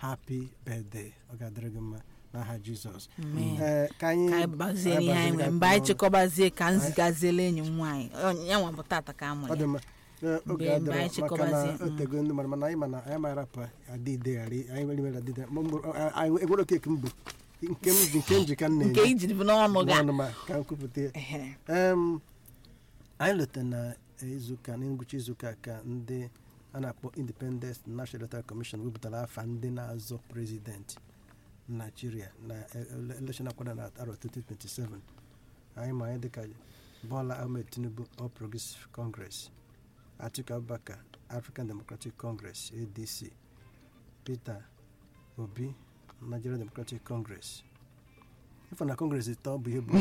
happy birthday ọ ga-adịrị gị mma n'aha jizọs Amen. Ee, ka anyị ka anyị gbazie ihe anyị nwere mgbe anyị chịkọbazie ka m zigaziela enyi m nwaanyị Ọ- ya nwa bụ tata ka a ọ mụrụ dị ya mma Ee, oge Mgbe- mgbe adịrọ anyị maka na chịkọbazie, o tego ndị mmadụ mana anyị mana anyị mara pa adịde ghara anyị nwere mere adịde Ma mgbe- anyị enwere keki mbụ nke m ji nke m ji ka m nke na-enye ijiri bụ n'ọnụ ga n'ọnụ ma ka m kwupụta ya Ehe. Em, anyị leta na izuụka na ngwụcha izuụka ka ndị a na-akpọ independent national electoral commission wepụtara afa ndị na-azọ prezidenti naijiria na ele- election akwada na arọ 2027 anyị ma anyị dịka bola ahmed tinubu all progressive congress atiku abubakar african democratic congress adc peter obi nigerian democratic congress ịfọ na congress ịtọ bụ ihe bụ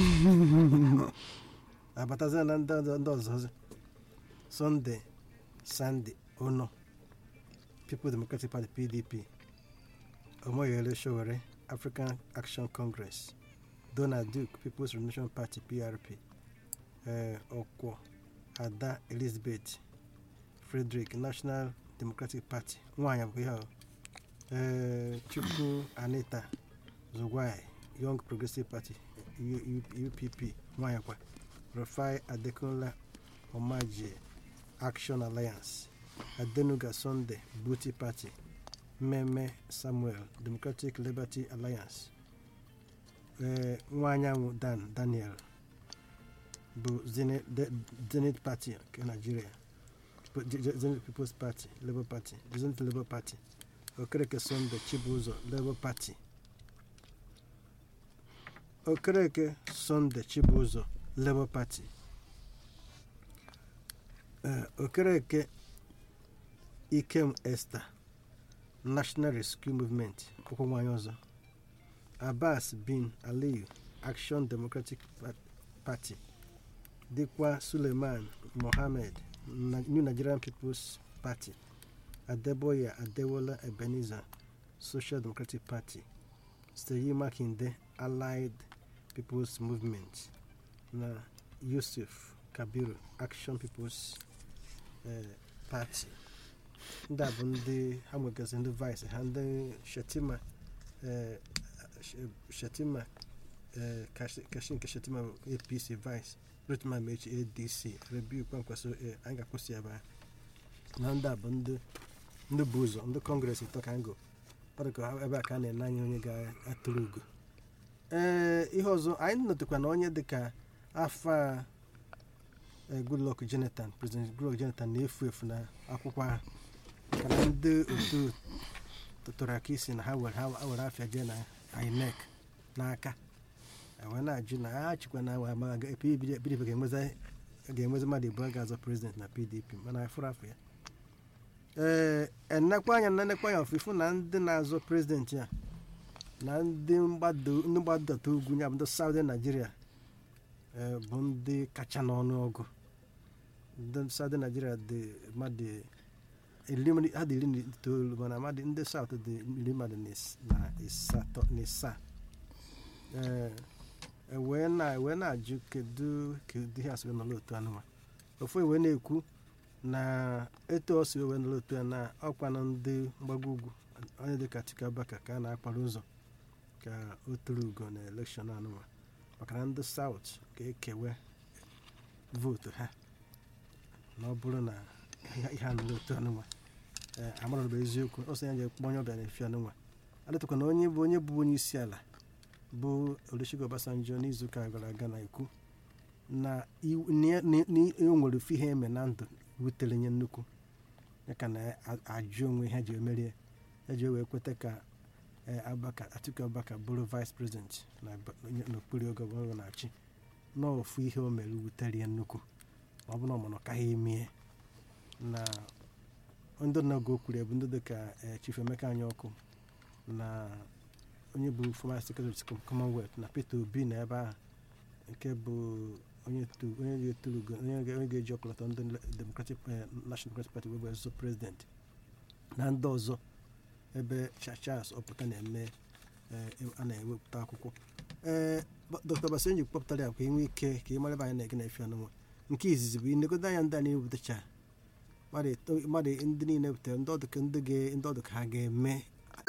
abatazia na ndị ọzọ- ndị ọzọ sunday sandy ono people democratic party pdp omoyele showere african action congress donald duke people's revolution party prp eh, ọkwọ ada elizabeth frederick national democratic party nwaanyị bụ ihe ahụ eh, chukwu anita zugwai young progressive party U- U- upp nwaanyị kwa rufai adekunla omaje action alliance adenuga sunday booty party mmemme samuel democratic liberty alliance ee nwa anyanwụ dan daniel bụ Zenith- De- zenith party nke nigeria Pe- Je- Je- zenith people's party labour party zenith labour party okereke sunday chibụzọ labour party okereke sunday chibụzọ labour party Eh, okereke ikem esther national rescue movement ụkwụ nwanyị ọzọ abbas bin aliyu action democratic Pa- party dịkwa suleiman mohammed Na- new nigerian people's party adeboya adewola ebenezer social democratic party seyi makinde allied people's movement na yusuf kabiru action people's eh, party ndị a bụ ndị ha nwegasị ndị vice ha ndị shetima eh, Sh- shetima eh, Kashi Kashi nke shetima bụ apc vice rotma mechi adc rebiu kwankwaso eh, anyị ga-akwụsị ebe a na ndị a bụ ndị ndị bụ ụzọ ndị kọngres ịtọ ka ngo ọ dị ka ha- ebe a ka a na-ene anya onye ga-atụrụ ugo ee ihe ọzọ anyị notakwa na onye dịka afa eh, goodluck jonathan president goodluck jonathan na-efu efu na akwụkwọ ahụ maka na ndị otu tụtụrụ aka isi na ha were ha were afịa jee na inec n'aka wee na-ajụ na ha chịkwa na awa ma ga- PDP ga-enwezi ga-enwezi mmadụ abụọ ga-azọ prezident na pdp mana afụrụ afọ ya ee enekwa anya na enekwa anya ọfụfụ na ndị na-azọ prezident ya na ndị mgbado ndị mgbadata ugwu ya bụ ndị saudi naijiria ee, bụ ndị kacha n'ọnụọgụ ndị saudi naijiria dị mmadụ iri mmadụ- ha dị iri na itoolu mana mmadụ ndị saut dị iri mmadụ na is- na ịsatọ na ịsaa ee e wee na wee na-ajụ kedu kedu ihe asị wee nọrọ otu anụma ofu wee na-ekwu na etu o si wee nọrọ otu a na ọkwa na ndị mgbago ugwu onye dịka Atiku Abubakar ka a na-akpara ụzọ ka o toro ugo na elekshọn anụma maka na ndị saut ga-ekewe vootu ha na ọ bụrụ na ihe ihe a nọrọ otu anụma ee amara bụ eziokwu ọ sị ya je kpọ onye ọbịa na-efi anụnwa adịtụkwa na onye bụ onye bụ onye isi ala bụ Olusegun Obasanjo n'izuụka gara aga na-ekwu na iw- na- na- na o nwere ofu ihe eme na ndụ wutere nye nnukwu ya ka na-ajụ onwe ha ji emerie ya ji wee kweta ka eh, Abubakar Atiku Abubakar bụrụ vice president na ba- onye- n'okpuru oge ọ na-achị na ofu ihe o mere wutere ya nnukwu ma ọ bụ na ọ mana ọ kaghị emie na ndị na-oge okwuru ya bụ ndị dịka eh, Chief Emeka Anyaọkụ na onye bụ former secretary to commonwealth na peter obi na ebe ahụ nke bụ onye to- onye ga-eturu ugo- onye ga- onye ga-eji ọkọlọtọ ndị democratic eh, national democratic party wee bụ ọzọ president na ndị ọzọ ebe Cha- charles ọpụta na-eme eh, a na-ewepụta akwụkwọ ee dr basenji kpọpụtara ya ka enwe ike ka ị mara ebe anyị na-ege na efe ọnụnwa nke izizi bụ inegodo anya ndị a na-ewepụtacha mmadụ eto- mmadụ ndị niile butere ndị ọdụ ka ndị ga- ndị ọdụ ka ha ga-eme